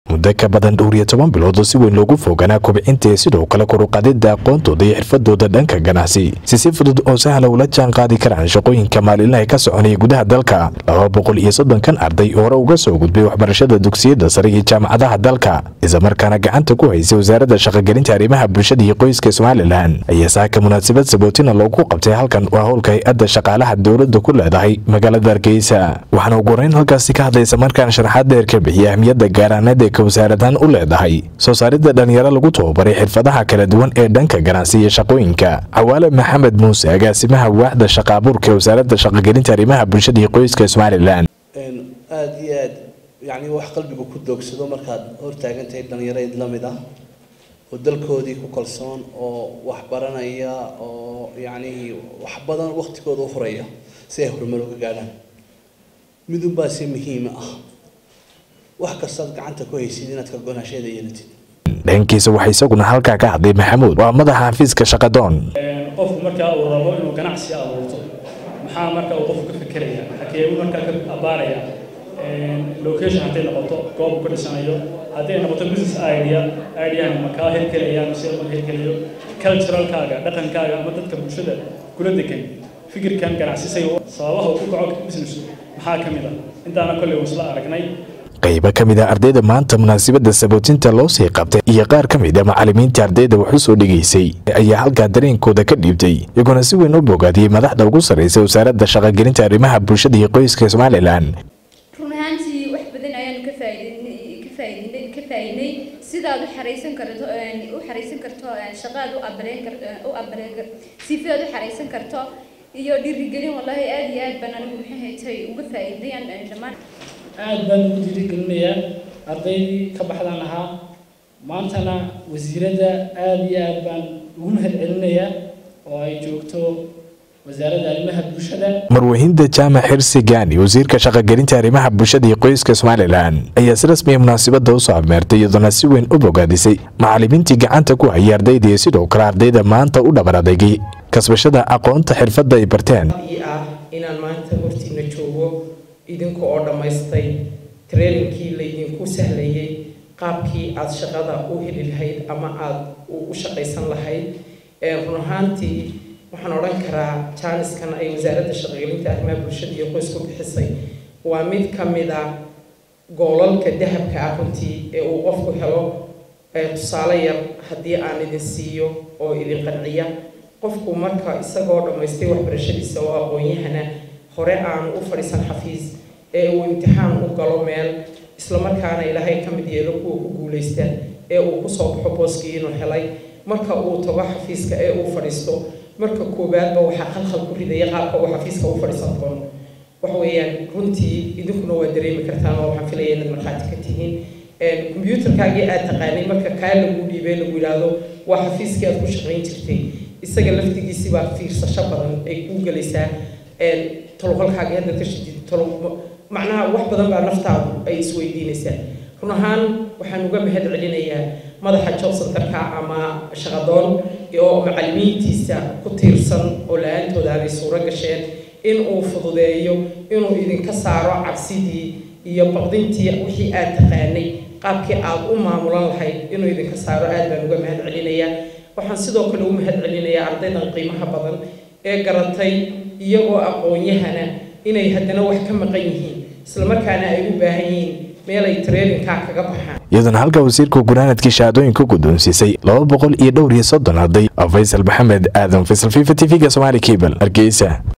muddo ka badan dhowr iyo toban bilood oo si weyn loogu fooganaa kubcinta ee sidoo kale koruqadida aqoontooda iyo xirfadooda dhanka ganacsi si si fudud oo sahla ula jaan qaadi karaan shaqooyinka maalinlaha ka soconaya gudaha dalka laba boqol iyo soddonkan arday hore uga soo gudbay waxbarashada dugsiyada sare iyo jaamacadaha dalka islamarkaana gacanta ku haysay wasaaradda shaqogelinta arrimaha bulshada iyo qoyska somalilan ayaa saaka munaasabad sabootina loogu qabtay halkan waa howlka hay-adda shaqaalaha dowladda ku leedahay magaalada hargeysa waxaana ugu horeyn halkaasi ka hadlaysa markaan sharaxaad dheer ka bixiya ahmiyadda gaaraaneed ee wasaaradan u leedahay soo saaridda dhalinyaro lagu tababaray xirfadaha kala duwan ee dhanka ganacsi iyo shaqooyinka cawaale maxamed muuse agaasimaha waaxda shaqa abuurka ee wasaaradda shaqogelinta arrimaha bulshada iyo qoyska somalilan aada iyo aad yacni wax qalbiga ku doogsado markaad hortaagantahay dhallinyarayd la mid ah oo dalkoodii ku kalsoon oo wax baranaya oo yacni wax badan waqtigooda u huraya si ay horumar uga gaadhaan midunbaa si muhiima ah wax kastaad gacanta ku haysid inaad ka gonaasheeda yeelatid dhankiisa waxaa isaguna halkaa ka hadlay maxamuud waa madaxa xafiiska shaqadoon qofku markaa uu rabo inuu ganacsi abuurto maxaa marka uu qofku ka fekeraya hakee uu markaa ka abaaraya location hadday noqoto goob uu ka dhisanayo hadday noqoto business idea ideahan makaa hirgelaya mise ma hirgelayo culturalkaaga dhaqankaaga ama dadka bulshada kula degan fikirkan ganacsisay sababaha uu ku kaco business maxaa ka mid ah intaana kolley isla aragnay qaybo ka mid a ardayda maanta munaasabadda sabootinta loo sii qabtay iyo qaar ka mid a macallimiinta ardayda wax u soo dhigaysay ayaa halkaa dareenkooda ka dhiibtay iyagoona si weyn u bogaadiyey madaxda ugu sarraysa wasaaradda shaqogelinta arrimaha bulshada iyo qoyska somalilan run ahaantii wax badan ayaanu ka faa'iidaynay ka faa'iidaynay ka faa'iidaynay sidaad u xaraysan karto u xaraysan karto shaqaad u abaleen karto u abaleen sifaad u xaraysan karto iyo dhiirigelin wallahi aad iyo aad baan anigu maxay haytay uga faa'iidayaan dhammaan aad baan ugu dhiirigelinayaa ardaydii ka baxdaan ahaa maantana wasiiradda aada iyo aad baan ugu mahadcelinayaa oo ay joogto wasaaradda arrimaha bulshada marwahinda jaamac xirsi gaani wasiirka shaqogelinta arrimaha bulshada iyo qoyska somalilan ayaa si rasmiya munaasabadda usoo abmeertay iyadoona si weyn u bogaadisay macallimiintii gacanta ku hayay ardayda iyo sidoo kale ardayda maanta u dhabar adeegay kasbashada aqoonta xirfadda ay barteen ah inaan maanta hortiina joogo idinka oo dhammaystay traininkii laydinku sahlayay qaabkii aada shaqada u heli lahayd ama aada u shaqaysan lahayd run ahaantii waxaan odhan karaa jaaniskan ay wasaaradda shaqogelinta arrimaha bulshada iyo qoysku bixisay waa mid ka mid a goolalka dahabka ah runtii ee uu qofku helo tusaale yar haddii aan idin siiyo oo idin qanciya qofku marka isagoo dhammaystay waxbarashadiisa oo aqoon-yahana hore aanu u fadhiisan xafiis ee uu imtixaan u galo meel islamarkaana ilaahay ka mid yeelo kuwa ku guulaysta ee uu kusoo baxo booskii inuu helay marka uu tago xafiiska ee uu fadhiisto marka koowaadba waxaa khalkhal ku ridaya qaabka uu xafiiska u fadhiisan doono waxa weeyaan runtii idinkuna waa dareemi kartaan oo waxaan filaya inaad markhaati ka tihiin kombyuutarkaagii aad taqaanay marka kaa lagu dhiibay lagu yidhaahdo waa xafiiskii aad ku shaqayn jirtay isaga laftigiisii baa fiirsasho badan ay kuu gelaysaa taloqolkaaga hadda ka shidid talo macnaha wax badan baa naftaadu ay isweydiinaysaa run ahaan waxaan uga mahad celinayaa madaxa job centerka ama shaqadoon oo macallimiintiisa ku tiirsan oo la-aantooda aanay suuro gasheen in uu fududeeyo inuu idinka saaro cabsidii iyo baqdintii wixii aad taqaanay qaabkii aad u maamulan lahayd inuu idinka saaro aad baan uga mahad celinayaa waxaan sidoo kale u mahad celinayaa ardaydan qiimaha badan ee garatay iyagoo aqoon-yahana inay haddana wax ka maqan yihiin islamarkaana ay u baahan yihiin meel ay traininkaa kaga baxaan iyadoona halka wasiirka gunaanadkii shahaadooyinka guddoonsiisay laba boqol iyo dhowr iyo soddon arday faysal maxamed aadan faysal fifa t v-ga somaali cable hargeysa